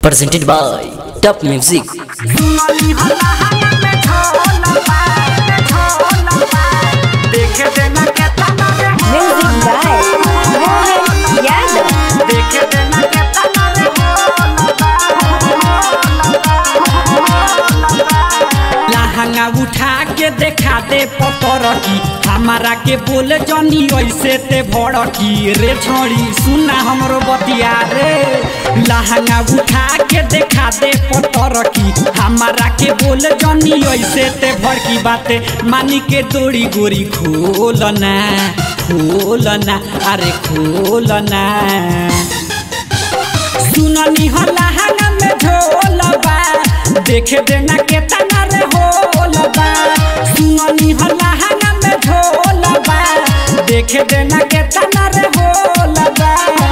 presented by Top Music. Music by Mohan Yadav. लहंगा उठा के देखा दे पतरकी हमारा के बोले जनी ऐसे ते भड़की रे छोड़ी सुना हमरो बतिया रे लहंगा उठा के देखा दे पतरकी हमारा के बोले जनी ऐसे ते भड़की बाते मानी के दौड़ी गोरी खोलना खोलना अरे खोलना सुननी हो लहंगा में ढोलबा देखे देना के तना रे होलबा सुननी हो लहंगा में ढोलबा देखे देना के तना रे होलबा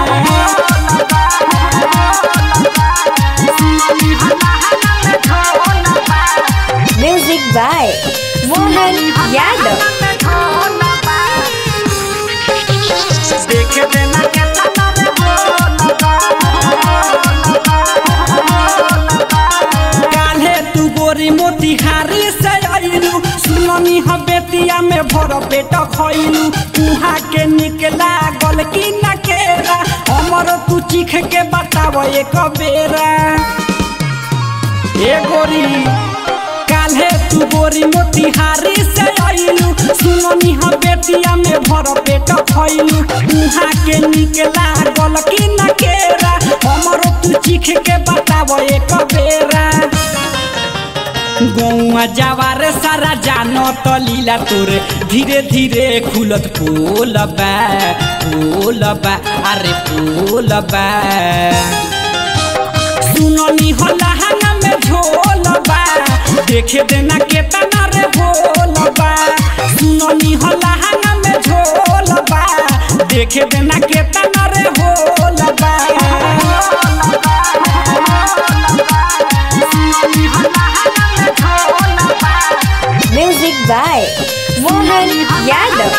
Music by Mohan Yadav. देखे देना के तना रे काल्हे तू गोरी मोतिहारी से आइलू सुननी ह बेतिया में भर पेट खइलू उहाँ के निकला गल की न केरा हमर तू चीख के बताव एक बेरा ए गोरी काल्हे तू गोरी मोतिहारी से आइलू सुननी ह बेतिया में भर पेट खइलू उहाँ के निकला गल की न केरा हमर तू चीख के बताव एक बेरा गौआ जवार सारा जानो तो लीला तोरे धीरे धीरे खुलत पोलबा पोलबा अरे पोलबा सुननी हो लहंगा में झोलबा देखे देना के तना रे भोलबा सुननी हो लहंगा में झोलबा देखे देना के तना रे भोलबा Music by Mohan Yadav.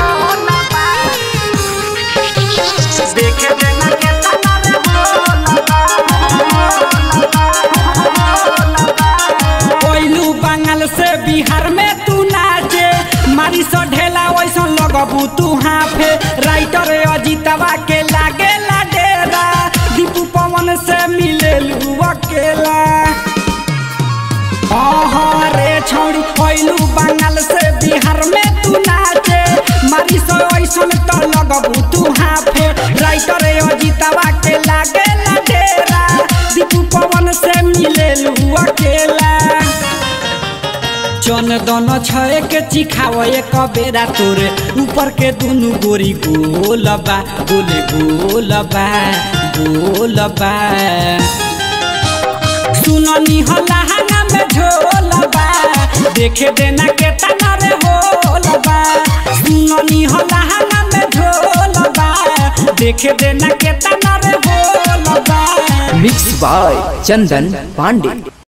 देखे देना के तना रे कोइलू बंगाल से बिहार में तू नाचे मारी सो ढेला वैसा लगबू तू हाफे राइटर अजीतवा के लागे ला डेरा दीपू पवन से मिले अकेला हाँ रे छौड़ी कोइलू बंगाल से बिहार में तू नाचे मारी सो ऐसन तो लगबू तू हाफे राइटर अजीतवा के लागे ला डेरा दीपू पवन से मिले अकेला चन दन छए के चिखाव एक बेरा तोरे ऊपर के दुनु गोरी गोलबा गोले गोलबा गोलबा सुननी हो लहंगा में झोलबा देखे देना के तना रे होलबा सुननी हो लहंगा में झोलबा देखे देना के तना रे होलबा Mixed by Chandan Pandey.